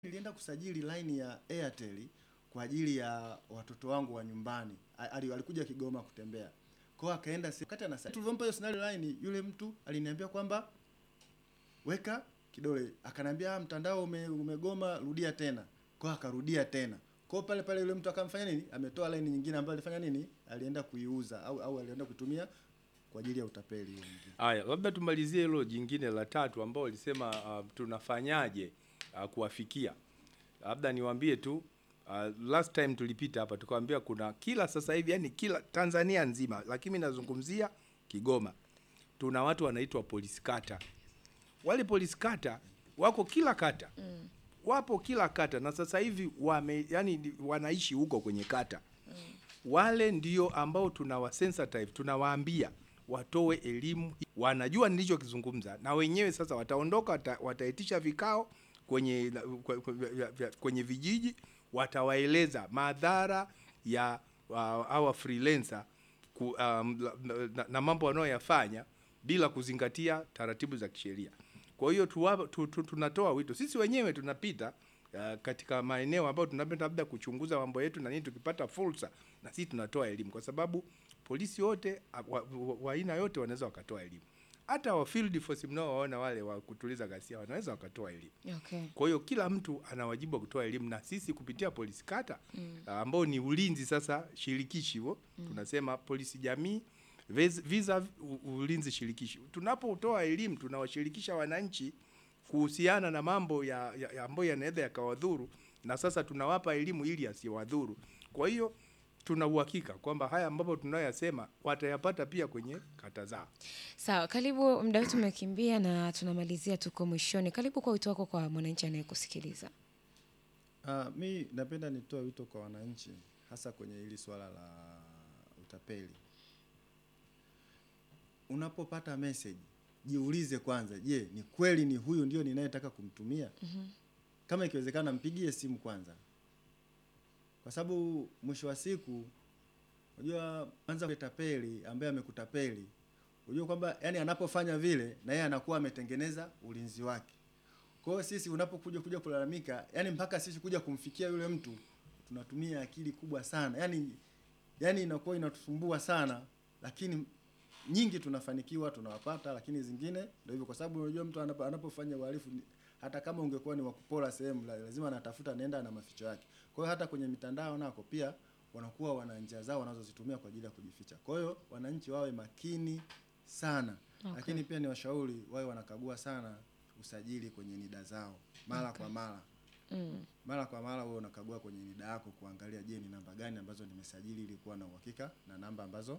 Nilienda kusajili line ya Airtel kwa ajili ya watoto wangu wa nyumbani. A- ali- Alikuja Kigoma kutembea. Kwa hiyo akaenda si- wakati anasa. Tulivyompa hiyo scenario line, yule mtu aliniambia kwamba weka kidole. Akaniambia "Ah, mtandao ume, umegoma, rudia tena. Kwa hiyo akarudia tena. Kwa hiyo pale pale yule mtu akamfanya nini? Ametoa line nyingine ambayo alifanya nini? Alienda kuiuza au au alienda kutumia kwa ajili ya utapeli hiyo nyingine. Haya, labda tumalizie hilo jingine la tatu ambao walisema uh, tunafanyaje uh, kuwafikia. Labda niwaambie tu uh, last time tulipita hapa tukawaambia kuna kila sasa hivi yani kila Tanzania nzima, lakini mimi nazungumzia Kigoma, tuna watu wanaitwa polisi kata. Wale polisi kata wako kila kata mm. wapo kila kata na sasa hivi wame yani wanaishi huko kwenye kata mm. wale ndio ambao tunawasensitize tunawaambia watoe elimu, wanajua nilichokizungumza, na wenyewe sasa wataondoka, wata, wataitisha vikao kwenye kwe- kwe- kwenye vijiji, watawaeleza madhara ya uh, hawa freelancer ku, um, na, na, na mambo wanayoyafanya bila kuzingatia taratibu za kisheria. Kwa hiyo tuwa- tu, tu, tunatoa wito sisi wenyewe tunapita uh, katika maeneo ambayo tunapenda labda kuchunguza mambo yetu na nini, tukipata fursa na sisi tunatoa elimu, kwa sababu polisi wote a- wa wa- wa aina yote wanaweza wakatoa elimu. Hata wa field force mnaowaona wale wa kutuliza ghasia wanaweza wakatoa elimu. Okay. Kwa hiyo kila mtu ana wajibu wa kutoa elimu, na sisi kupitia polisi kata mm. ambao ni ulinzi sasa shirikishi huo mm. tunasema polisi jamii vis- visa u- ulinzi shirikishi. Tunapotoa elimu tunawashirikisha wananchi kuhusiana na mambo ya, ya, ya ambayo yanaweza yakawadhuru, na sasa tunawapa elimu ili asiwadhuru. Kwa hiyo tuna uhakika kwamba haya ambapo tunayoyasema watayapata pia kwenye kata zao. Sawa, karibu. Muda wetu umekimbia na tunamalizia, tuko mwishoni. Karibu kwa wito wako kwa mwananchi anayekusikiliza. Uh, mi napenda nitoe wito kwa wananchi hasa kwenye hili swala la utapeli. Unapopata message, jiulize kwanza, je, ni kweli ni huyu ndio ninayetaka kumtumia? Kama ikiwezekana mpigie simu kwanza. Kwa sababu mwisho wa siku unajua kwanza kutapeli ambaye amekutapeli. Unajua kwamba yani anapofanya vile na yeye anakuwa ametengeneza ulinzi wake. Kwa hiyo sisi unapokuja kuja kulalamika, yani mpaka sisi kuja kumfikia yule mtu tunatumia akili kubwa sana. Yani yani inakuwa inatusumbua sana, lakini nyingi tunafanikiwa tunawapata, lakini zingine ndio hivyo, kwa sababu unajua mtu anapo, anapofanya uhalifu ni- hata kama ungekuwa ni wakupora sehemu, la- lazima anatafuta nenda na maficho yake. Kwa hiyo hata kwenye mitandao nako pia wanakuwa wana njia zao wanazozitumia kwa ajili ya kujificha. Kwa hiyo wananchi wawe makini sana Okay. lakini pia ni washauri wawe wanakagua sana usajili kwenye NIDA zao mara kwa mara Mm. mara kwa mara wewe unakagua kwenye NIDA yako kuangalia, je, ni namba gani ambazo nimesajili ili kuwa na uhakika na namba ambazo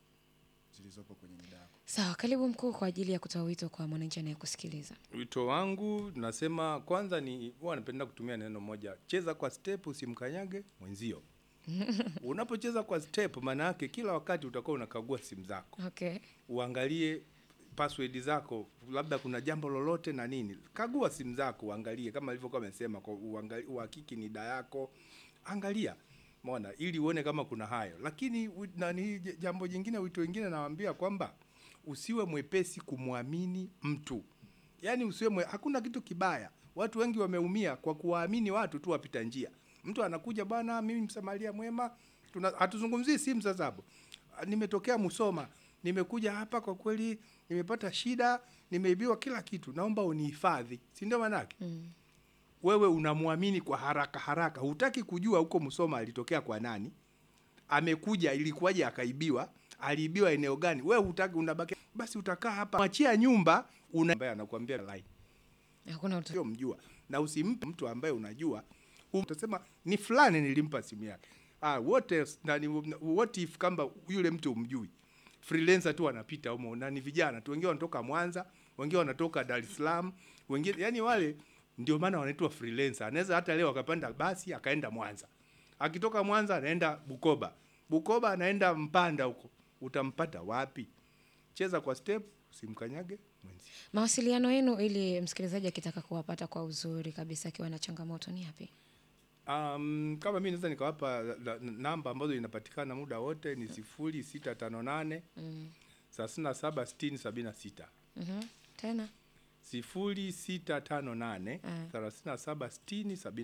zilizopo kwenye NIDA yako. Sawa, karibu mkuu kwa ajili ya kutoa wito kwa mwananchi anayekusikiliza. Wito wangu nasema kwanza ni huwa napenda kutumia neno moja, cheza kwa step, usimkanyage mwenzio. Unapocheza kwa step, maana yake kila wakati utakuwa unakagua simu zako, Okay. uangalie password zako, labda kuna jambo lolote na nini. Kagua simu zako, uangalie kama ilivyokuwa amesema, kwa uangalie, uhakiki nida yako, angalia Umeona, ili uone kama kuna hayo. Lakini wi- nani, j- jambo jingine, wito wengine nawaambia kwamba usiwe mwepesi kumwamini mtu, yaani usiwe mwe, hakuna kitu kibaya. Watu wengi wameumia kwa kuwaamini watu tu wapita njia. Mtu anakuja bwana, mimi msamaria mwema, tuna hatuzungumzii simu sasa hapo. "Ah, Nimetokea Musoma, nimekuja hapa, kwa kweli nimepata shida, nimeibiwa kila kitu, naomba unihifadhi, si ndio maanake? Mm. wewe unamwamini kwa haraka haraka, hutaki kujua huko Musoma alitokea kwa nani, amekuja ilikuwaje, akaibiwa, aliibiwa eneo gani, wewe hutaki, unabaki basi, utakaa hapa, mwachia nyumba, una ambaye anakuambia line Hakuna uta... sio mjua, na usimpe mtu ambaye unajua, utasema ni fulani nilimpa simu yake. Ah, what else, na ni, what if kamba yule mtu umjui, freelancer tu anapita humo, na ni vijana tu, wengine wanatoka Mwanza, wengine wanatoka Dar es Salaam, wengine yani wale ndio maana wanaitwa freelancer. Anaweza hata leo akapanda basi akaenda Mwanza, akitoka Mwanza anaenda Bukoba, Bukoba anaenda Mpanda huko, utampata wapi? Cheza kwa step, usimkanyage mwenzi. Mawasiliano yenu ili msikilizaji akitaka kuwapata kwa uzuri kabisa akiwa na changamoto ni yapi? Um, kama mi naweza nikawapa la- la- namba ambazo inapatikana muda wote ni sifuri sita tano nane Mm. thelathini na saba sitini sabini na sita Mhm. Tena sifuri sita tano nane Mm. thelathini na saba sitini sabini